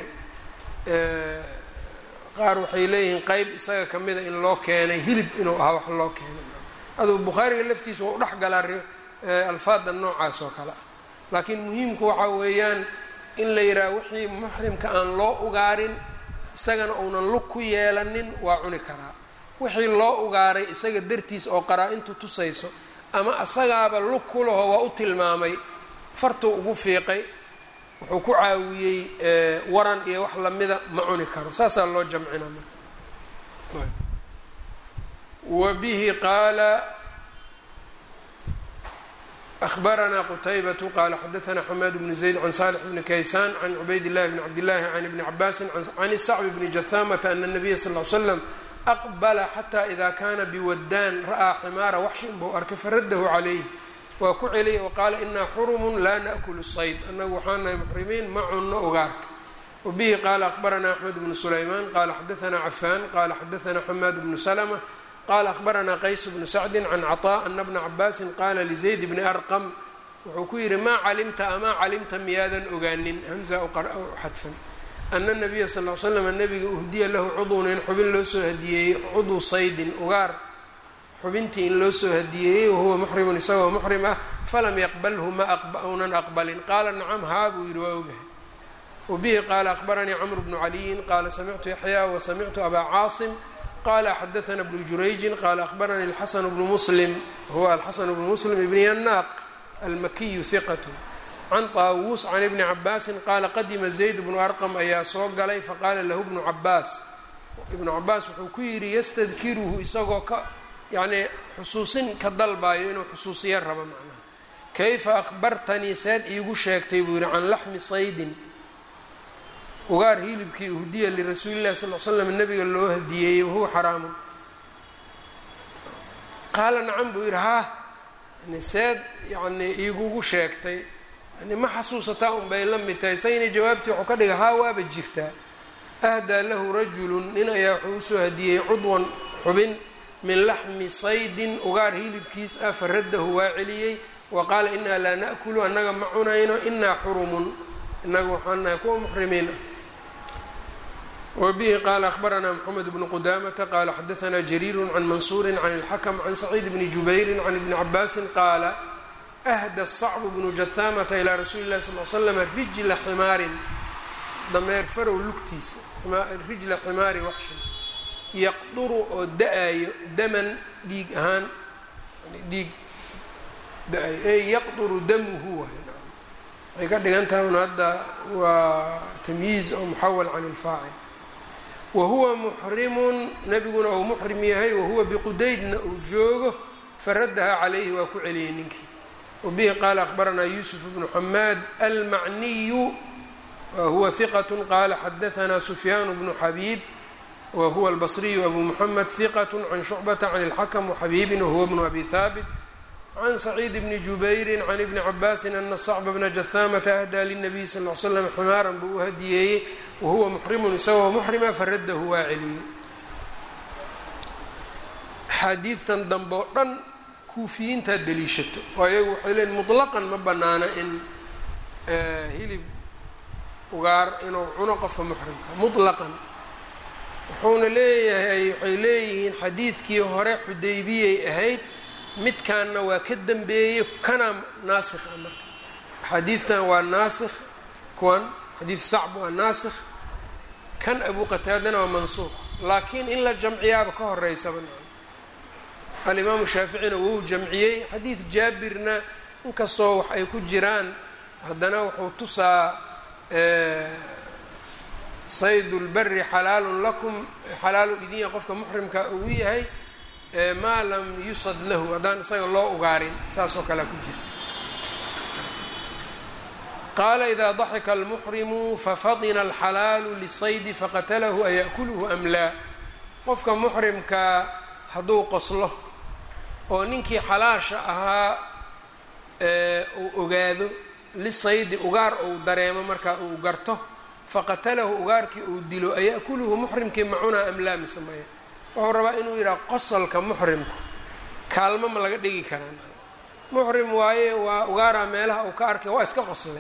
[SPEAKER 1] qaar waxay leeyihiin qeyb isaga kamida in loo keenay hilib inuu ahaa wax loo keenay aduu bukhaariga laftiisa waa u dhex galaa alfaada noocaas oo kale ah laakiin muhiimku waxaa weeyaan in la yidhaha wixii muxrimka aan loo ugaarin isagana uunan lug ku yeelanin waa cuni karaa wixii loo ugaaray isaga dartiis oo qaraa-intu tusayso ama asagaaba lug ku laho waa u tilmaamay fartuu ugu fiiqay wuxuu ku caawiyey waran iyo wax lamida ma cuni karo saasaa loo jamcina marka wa bihi qaala أخبرنا qتيبة qال xdثna حmاd بن زيد عن صالح بن كيسان عن عبيد الله بن عبد الله عن بن عباس عن الصعب بن جثامة أن النبي صلى اه عليه وسلم أqبل حتى إذا kاna بوداn رأىa xmاara وxshin buu arkay faradh عlيه waa ku celiyay وqاala إna xرم la نأkل الصيد anagu waxaa nahay mxrimiin ma cuno ogaarka وبه qال أخبرna أحمد بن سليمان qال xdثna عفان qال xdثna حmاd بن سلمة qala akhbaranaa qays bnu sacdi can caطاء ana bna cabaasin qaala lizayd bni arqam wuxuu ku yidhi maa calimta amaa calimta miyaadan ogaanin hamza u xadfan ana nabiya sal l slam nabiga uhdiya lahu cudun in xubin loo soo hadiyeeyey cudu saydin ugaar xubintii in loo soo hadiyeeyey wahuwa muxrimun isagoo muxrim ah falam yaqbalhu ma unan aqbalin qaala nacam haa buu yidhi waa ogahay wabihi qaala akhbaranii camr bnu caliyin qaala samictu yaxya wasamictu abaa caasim qala xadaثna bnu jurayji qala akhbarani اlxasan bnu muslim huwa alxasan bnu muslim ibn yanaaq almakiyu hiqat can طaawuus can ibni cabaasi qaala qadima zayd bnu arqam ayaa soo galay faqaala lahu bnu cabaas ibnu cabaas wuxuu ku yidhi yastadkiruhu isagoo ka yacnii xusuusin ka dalbayo inuu xusuusiyo rabo macnaha kayfa akhbartanii seed iigu sheegtay buu yidhi can laxmi saydin ugaar hilibkii uhdiya lirasuuli llahi sal l slam nabiga loo hadiyeeyey wahuwa xaraamun qaala nacam buu yidhi haa yani seed yacnii iigugu sheegtay yani ma xasuusataa un bay la mid tahay sayna jawaabtii wuxuu ka dhiga haa waaba jirtaa ahdaa lahu rajulun nin ayaa wuxuu usoo hadiyey cudwan xubin min laxmi saydin ugaar hilibkiis ah faraddahu waa celiyey wa qaala inaa laa na'kulu annaga ma cunayno inaa xurumun inaga waxaan nahay kuwa muxrimiin ah wbihi qala akhbaranaa mxamed bnu qudamata qala xadaanaa jariiru can mansuuri can اlxakm can saciid bni jubayri can ibni cabaasin qaala ahda sacbu bnu jahaamata ilaa rasuuli اlahi sal l slm rijla ximaarin dameer farow lugtiisa rijla ximaari waxshan yaqduru oo da-ayo daman dhiig ahaan dhiig da-ayo ey yaqduru damuhu waxay ka dhigan tahay un hadda waa tamyiiz oo muxawal can اlfaacil wahuwa muxrimun nabiguna uu muxrim yahay wahuwa biqudaydna uu joogo faradaha calayhi waa ku celiyey ninkii wabihi qaala akhbaranaa yuusuf bnu xamaad almacniyu wahuwa hiqat qaala xadaanaa sufyaan bnu xabiib wahuwa albasriyu abu muxamed hiqat can shucbata can اlxakm waxabiibin wahuwa bnu abi haabit can saciid bni jubayri can ibni cabaasin ana sacba bna jahaamata ahdaa linabiy sal l slam ximaaran buu u hadiyeeyey wahuwa muxrimun isagoo muxrima faradahu waa celiyey axaadiidtan dambe oo dhan kuufiyiintaa daliishato oo ayagu waxay leeyiin mutlaqan ma banaana in hilib ugaar inuu cuno qofka muxrimka mutlaqan wuxuuna leeyahay waxay leeyihiin xadiidkii hore xudaybiyay ahayd midkaanna waa ka dambeeyey kana naasikh ah marka axaadiidtan waa naasikh kuwan xadiid sacb waa naasikh kan abu qataadana waa mansuuq laakiin in la jamciyaaba ka horeysaba alimaamu shaaficina wou jamciyey xadiid jaabirna inkastoo wax ay ku jiraan haddana wuxuu tusaa saydu lberi xalaalun lakum xalaalu idinya qofka muxrimka uu yahay maa lam yusad lahu haddaan isaga loo ugaarin saasoo kalea ku jirta qaala idaa daxika almuxrimu fafatina alxalaalu lisaydi faqatalahu aya'kuluhu am laa qofka muxrimkaa hadduu qoslo oo ninkii xalaasha ahaa uu ogaado lisaydi ugaar uu dareemo markaa uu garto faqatalahu ugaarkii uu dilo aya'kuluhu muxrimkii macunaa am laa mise maya wuxuu rabaa inuu yidhaha qosolka muxrimku kaalmo ma laga dhigi karaa muxrim waaye waa ugaaraa meelaha uu ka arkay waa iska qoslay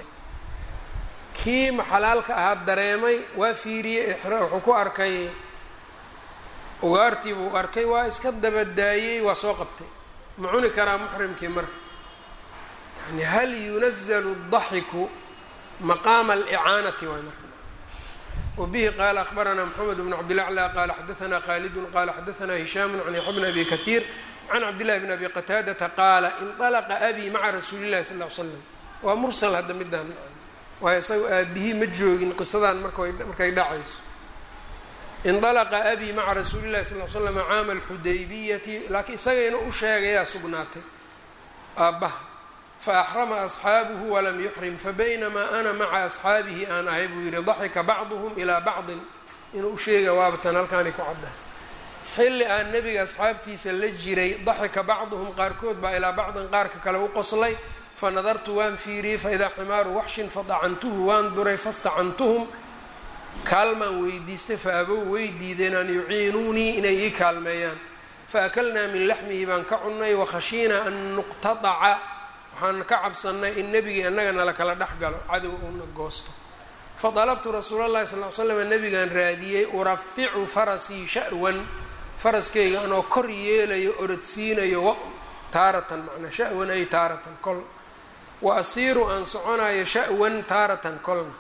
[SPEAKER 1] kii maxalaalka ahaa dareemay waa fiiriyey wuxuu ku arkay ugaartii buu arkay waa iska dabadaayey waa soo qabtay ma cuni karaa muxrimkii marka yani hal yunazalu daxiku maqaama alicaanati waay marka wbihi qaala akhbaranaa mxamed bn cabdilaclى qaala xadaanaa khaalidun qaala xadaanaa hishaamu can yaxya bn abi kahiir can cabdillahi bn abi qataadata qaala inطalaqa abii maca rasuuli llahi sal l slam waa mursal hadda midaan waayo isaga aabihii ma joogin qisadan markay dhacayso inطalaqa abii maca rasuuli llahi sal l slam caama alxudaybiyati laakiin isaga inuu u sheegayaa sugnaatay aabbaha faaxrama asxaabuhu walam yuxrim fabaynamaa ana maca asxaabihi aan ahay buu yidhi daxika bacduhum ilaa bacdin inuu u sheega waabatan halkaani ku caddahay xilli aan nebiga asxaabtiisa la jiray daxika bacduhum qaarkood baa ilaa bacdin qaarka kale u qoslay fanadartu waan fiiriyey faidaa ximaaru waxshin fadacantuhu waan duray fastacantuhum kaalmaan weydiistay fa abow way diideen an yuciinuunii inay ii kaalmeeyaan faakalnaa min laxmihi baan ka cunnay wakhashiinaa an nuqtadaca waxaan ka cabsannay in nebigii annaga nala kala dhex galo cadow uuna goosto fadalabtu rasuula llahi sal l slam nabigaan raadiyey uraficu farasii sha'wan faraskayga anoo kor yeelayo orodsiinayo taaratan macnaa sha'wan ay taaratan kol wa asiiru aan soconayo sha'wan taaratan kolna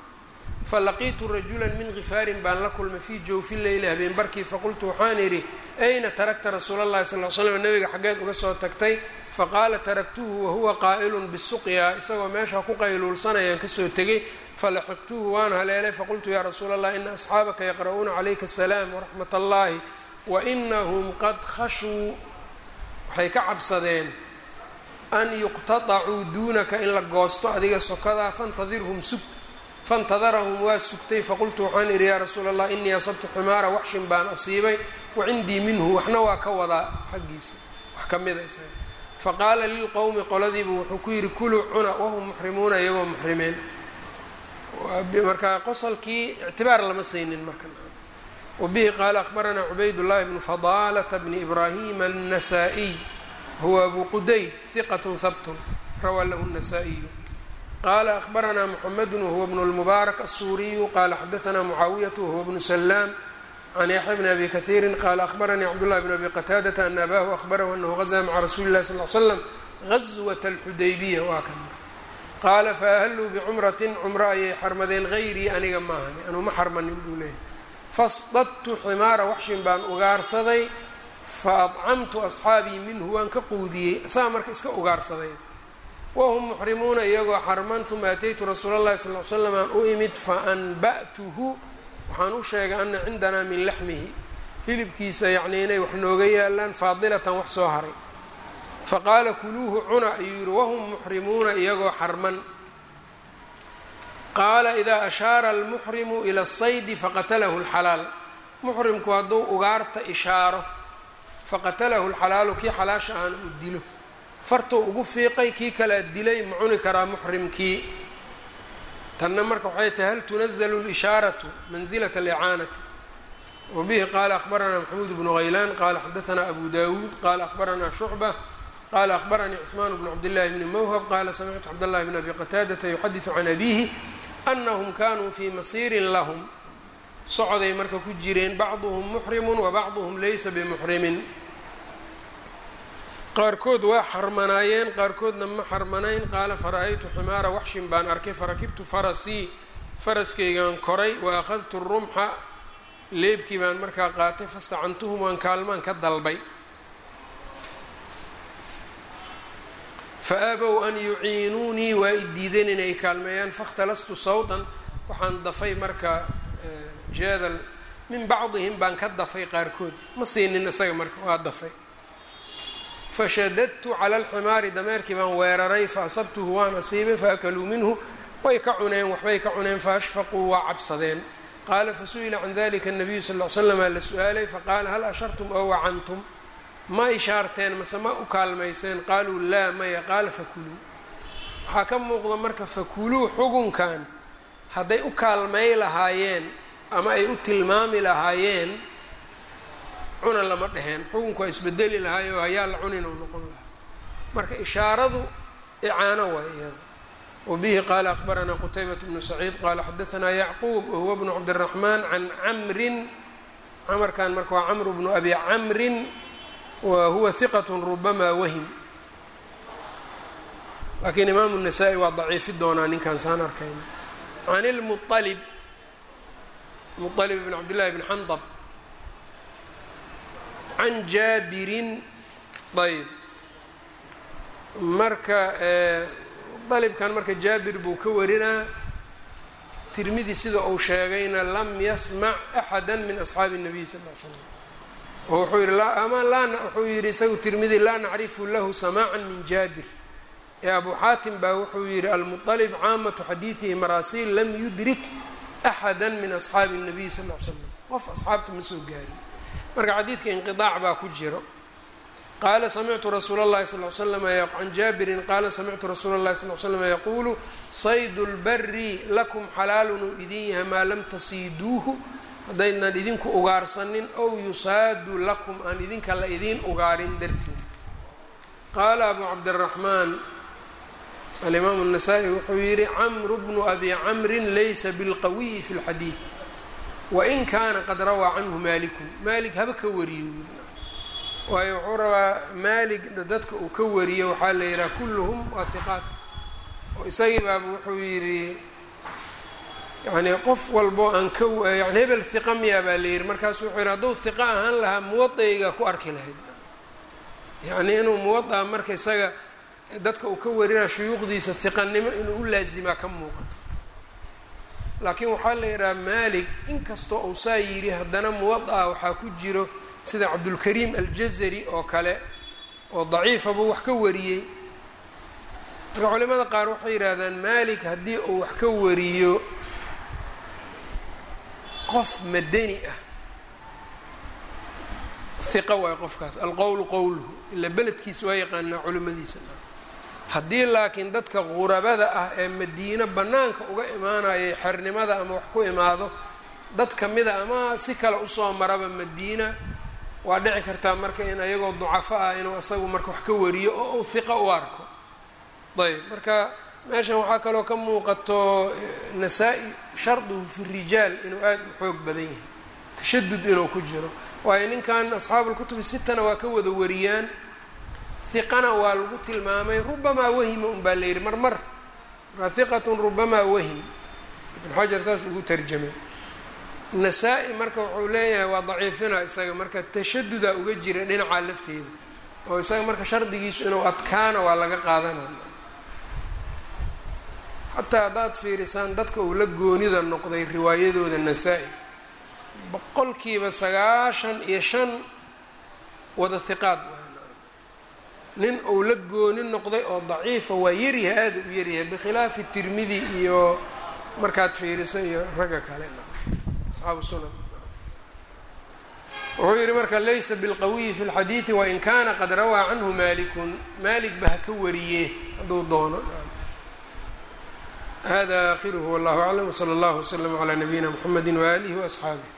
[SPEAKER 1] falaqiitu rajula min gifaarin baan la kulmay fii jawfi leyli habeen barkii faqultu waxaan idhi ayna tarakta rasuula اllahi sal l slam nabiga xaggeed uga soo tagtay faqaala taraktuhu wahuwa qaa'ilun bisuqya isagoo meesha ku qayluulsanayaan kasoo tegay falaxiqtuhu waan haleelay faqultu yaa rasuula allah ina asxaabaka yaqra'uuna calayka asalaam waraxmat allahi wainahum qad khashuu waxay ka cabsadeen an yuqtaطacuu duunaka in la goosto adiga sokadaa fantadirhum sug fantadarahum waa sugtay faqultu waxaan idhi yaa rasuula allah inii asabtu xumaara waxshin baan asiibay wacindii minhu waxna waa ka wadaa xaggiisa wax ka mida isaga faqaala lilqowmi qoladiibu wuxuu ku yidhi kuluu cuna wahum muxrimuuna iyagoo muxrimeen marka qosolkii ictibaar lama saynin marka wabihi qaala akhbaranaa cubayd llahi bnu fadaalata bni ibraahima الnasaa-iy huwa abu qudayd hiqat habtun rawaa lahu الnasaa-iyu qala akhbaranaa mxamedu wahuwa bnu اlmubaarak الsuuriyu qala xadaanaa mucaawiyatu wahuwa bnu salaam can yaxya bni abi kahiiri qala akhbaranii cabdullahi bn abi qataadata ana abahu ahbarahu anahu gazaa maca rasuuli اlahi sal l slam gazwat اlxudaybiya waa kan qaala faahalluu bicumratin cumro ayay xarmadeen hayrii aniga maahani anuu ma xarmanin buu leeyahy fasdadtu ximaara waxshin baan ugaarsaday fa adcamtu asxaabii minhu waan ka quudiyey asaga marka iska ugaarsaday wahum muxrimuuna iyagoo xarman uma ataytu rasuula llahi sal l slam aan u imid faanba'tuhu waxaan u sheegay ana cindanaa min laxmihi hilibkiisa yacnii inay wax nooga yaalaan faadilatan wax soo haray faqaala kuluuhu cuna ayuu yihi wahum muxrimuuna iyagoo xarman qaala idaa ashaara almuxrimu ila asaydi faqatalahu lxalaal muxrimku hadduu ugaarta ishaaro faqatalahu lxalaalu kii xalaasha aana uu dilo fartuu ugu fiiqay kii kalea dilay ma cuni karaa muxrimkii tanna marka waxay tahay hal tunazalu lishaaratu mansilata alicaanati wabihi qaala akhbaranaa maxamuud bnu haylaan qaala xadaanaa abu dawuud qaala akhbaranaa shucba qala akhbaranii cثmaan bn cabdالlahi bni mwhb qala samictu cabdالlahi bn abi qataadata yuxadiثu can abihi anahum kanuu fii masiirin lahum socday marka ku jireen bacduhum muxrimu wabacduhum laysa bimuxrimin qaarkood waa xarmanaayeen qaarkoodna ma xarmanayn qaala fara-aytu ximaara waxshin baan arkay farakibtu farasii faraskaygaan koray waakhadtu rumxa leebkii baan markaa qaatay fastacantuhum waan kaalmaan ka dalbay faabow an yuciinuunii waa i diideen inay kaalmeeyaan fakhtalastu sawdan waxaan dafay marka jeedal min bacdihim baan ka dafay qaarkood ma siinin isaga marka waa dafay fashadadtu cala alximaari dameerkii baan weeraray faasabtuhu waan asiibay faakaluu minhu way ka cuneen waxbay ka cuneen faashfaquu waa cabsadeen qaala fasu'ila can dalika الnabiyu sal ll slam aa la su-aalay faqaala hal ashartum ow wacantum ma ishaarteen mase ma u kaalmayseen qaaluu laa maya qaala fakuluu waxaa ka muuqda marka fakuluu xugunkan hadday u kaalmay lahaayeen ama ay u tilmaami lahaayeen cuna lama dheheen xukunku waa isbedeli lahaay oo hayaa la cunin u noqon lahaa marka ishaaradu icaano waay iyada wabihi qaala akhbaranaa qutaybat bnu saciid qaala xadaanaa yacquub wahuwa bnu cabdiraxmaan can camrin camarkan marka waa camru bnu abi camrin wa huwa hiqat rubama wahim laakiin imaamu الnasaa-i waa daciifi doonaa ninkaan saan arkayna can ilmualib mualib bn cabdillahi bn xandab can jaabirin ayb marka dalibkan marka jaabir buu ka warinaa tirmidi sida uu sheegayna lam yasmac axada min asxaabi الnabiy sal l slam oo wuxuu yihi ama laa wuxuu yihi isagu tirmidi laa nacrifu lahu samaaca min jaabir ee abu xaatim baa wuxuu yihi almuطalib caamatu xadiidihi maraasiil lam yudrik axada min asxaabi الnabiy sal l slam qof asxaabta ma soo gaarin marka xadiidka inqiaac baa ku jiro qaala samictu rasuula اllahi sal l slam can jaabirin qaala samictu rasuula اllahi sal l slm yaquulu saydu lbari lakum xalaalun uu idin yahay maa lam tasiiduuhu haddaydnan idinku ugaarsanin ow yusaadu lakum aan idinka la idiin ugaarin dartiin qaala abu cabdiraxmaan alimaamu الnasaa-i wuxuu yihi camru bnu abi camrin laysa bilqawiyi fi اlxadiid wain kaana qad rawaa canhu maalikun maalik haba ka wariyo waayo wuxuu rabaa maalig dadka uu ka wariyo waxaa la yidhaha kulluhum waa hiqaat oo isagii baaba wuxuu yidhi yacni qof walbo aan ka yani hebel hiqa miyaa baa la yihi markaasu wuxuu yihi hadduu hiqa ahaan lahaa muwadayga ku arki lahayd yacni inuu muwadaa marka isaga dadka uu ka warinaya shuyuukhdiisa hiqanimo inuu u laasimaa ka muuqato laakiin waxaa la yidhaha maalik inkastoo uu saa yidhi haddana muwada waxaa ku jiro sida cabdulkariim aljazari oo kale oo daciifa buu wax ka wariyey marka culimada qaar waxay yidhaahdaan maalik haddii uu wax ka wariyo qof madani ah hiqa waay qofkaas alqowlu qowluhu ila beledkiisa waa yaqaanaa culimadiisa haddii laakiin dadka qurabada ah ee madiino bannaanka uga imaanayay xernimada ama wax ku imaado dad kamida ama si kale usoo maraba madiina waa dhici kartaa marka in ayagoo ducafo ah inuu isagu marka wax ka wariyo oo uu hiqa u arko ayb marka meeshan waxaa kaloo ka muuqato nasaa-i sharduhu fi rijaal inuu aada u xoog badan yahay tashadud inuu ku jiro waayo ninkan asxaabu lkutubi sitana waa ka wada wariyaan hiqana waa lagu tilmaamay rubamaa wahima un baa la yidhi mar mar markaa hiqatun rubamaa wahim ibn xajar saas ugu tarjamay nasaa-i marka wuxuu leeyahay waa daciifina isaga marka tashaduda uga jira dhinacaa lafteeda oo isaga marka shardigiisu inuu adkaana waa laga qaadanaya xataa haddaad fiirisaan dadka uu la goonida noqday riwaayadooda nasaa-i boqolkiiba sagaashan iyo shan wada hiqaad nin uu la gooni noqday oo daciifa waa yaryahay aada u yaryahay bikhilaafi tirmidi iyo markaad fiiriso iyo ragga kale asxaabu sunan wuxuu yihi marka laysa bilqawiyi fi lxadiidi wain kana qad rawaa canhu malikun malik ba ha ka wariye hadduu doono hada akhiruhu wallahu aclam wsala allahu wslama calaa nabiyina mxamedi waalihi waasxaabih